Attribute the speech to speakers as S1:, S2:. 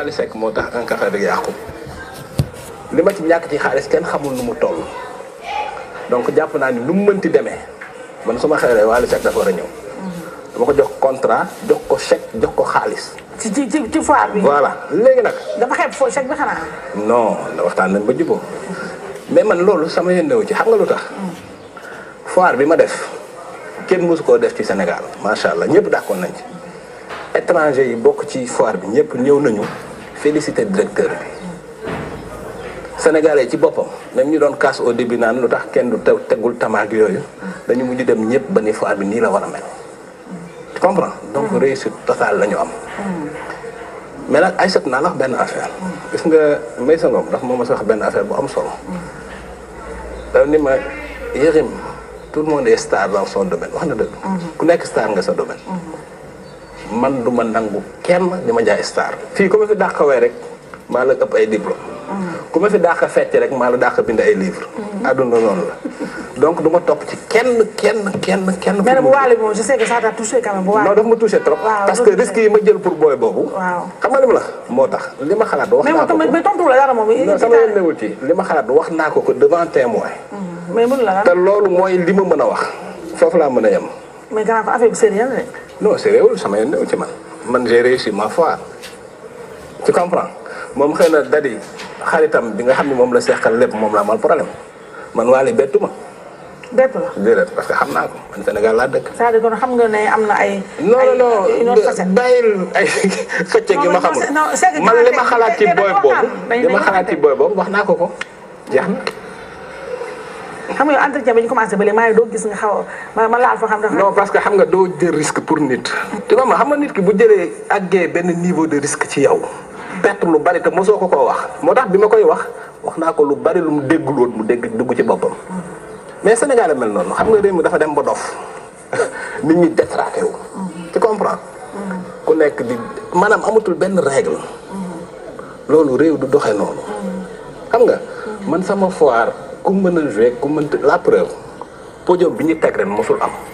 S1: Wally Seck moo tax un café bi yàqu li ma ci ñàkk ci xaalis kenn xamul nu mu toll donc jàpp naa ni nu mu mënti demee man su ma xewlee Wally Seck dafa war a ñëw. dama ko jox contrat jox ko chèque jox ko xaalis.
S2: ci ci ci ci foire bi.
S1: voilà léegi nag.
S2: dafa xeeb foo chèque bi xanaa.
S1: non da waxtaan nañ ba jubóo mais man loolu sama yëndewu ci xam nga lu tax. foire bi ma def kenn mësu koo def ci Sénégal macha allah ñëpp d'accord nañ ci. étranger yi bokk ci foire bi ñëpp ñëw nañu féliciter directeur bi. Sénégalais ci boppam même ñu doon casse au début naan lu tax kenn du tew tegul tamaak yooyu dañu mujj dem ñëpp ba ni foire bi nii la war a mel. tu comprends donc réussite totale la ñu am. mais nag ay sët naa la wax benn affaire. gis nga may sa ngoom ndax moom ma sa wax benn affaire bu am solo. dafa ni ma Yérim tout le monde est star dans son domaine wax na dëgg. ku nekk star nga sa domaine. man du ma nangu kenn di ma jaay star. fii ku ma fi dàqawee rek maa la ëpp ay diplôme. ku ma fi dàq fecc rek maa la dàq bind ay livre àdduna noonu la donc du ma topp ci kenn kenn kenn kenn.
S2: mais nag bu waale moom je sais que ça t'a touché quand même bu waale.
S1: non daf ma touché trop.
S2: waaw
S1: parce que risque yi ma jël pour booy boobu.
S2: waaw
S1: xam nga li ma la moo tax li ma xalaat wax
S2: mais
S1: naa
S2: moom
S1: ko
S2: tamit
S1: ko.
S2: mais tontu la dara moom.
S1: non sama yoon newul ci li ma xalaat wax naa ko ko devant témoin.
S2: mais mënu la
S1: te loolu mooy li ma mën a wax foofu laa mën a yem.
S2: mais gannaaw ko affaire bi sérieux la de.
S1: non c'est réewul sama yoon newul ci man man j'ai réussi ma foire tu comprends moom xëy na dadi xaritam bi nga xam ne moom la seqal lépp moom la amal problème man waale bettu ma
S2: bett la.
S1: déedéet parce que xam naa ko man Sénégal laa dëkk.
S2: c'est-à-dire kon xam nga ne am na ay.
S1: non
S2: ay
S1: non
S2: une autre facette.
S1: bàyyil ay xëcc gi ma
S2: non,
S1: xamul
S2: non, c'est que
S1: man li ma
S2: dañu
S1: xalaat ci
S2: dañu
S1: booy
S2: waxtaan.
S1: boobu
S2: Dañu-
S1: li ma
S2: dañu
S1: xalaat ci booy boobu wax naa ko ko jeex na.
S2: xam nga yow entretien bi ñu commencé ba léegi maa ngi doog gis nga xaw a ma ma laal fa xam dafa.
S1: non parce que xam nga doo jël risque pour nit. tu vois ma xam nga nit ki bu jëlee àggee benn niveau de risque ci yow. perte lu bari te mosoo ko koo wax moo tax bi ma koy wax wax naa ko lu bari lu mu déggul woon mu dégg dugg ci boppam. mais Sénégal a mel noonu xam nga réew mi dafa dem ba dof nit ñi détraqué wu. tu comprends. ku nekk di maanaam amatul benn règle. loolu réew du doxee noonu. xam nga man sama foire ku mën a jouer ku mënta la preuve podium bi ñu teg ren mosul am.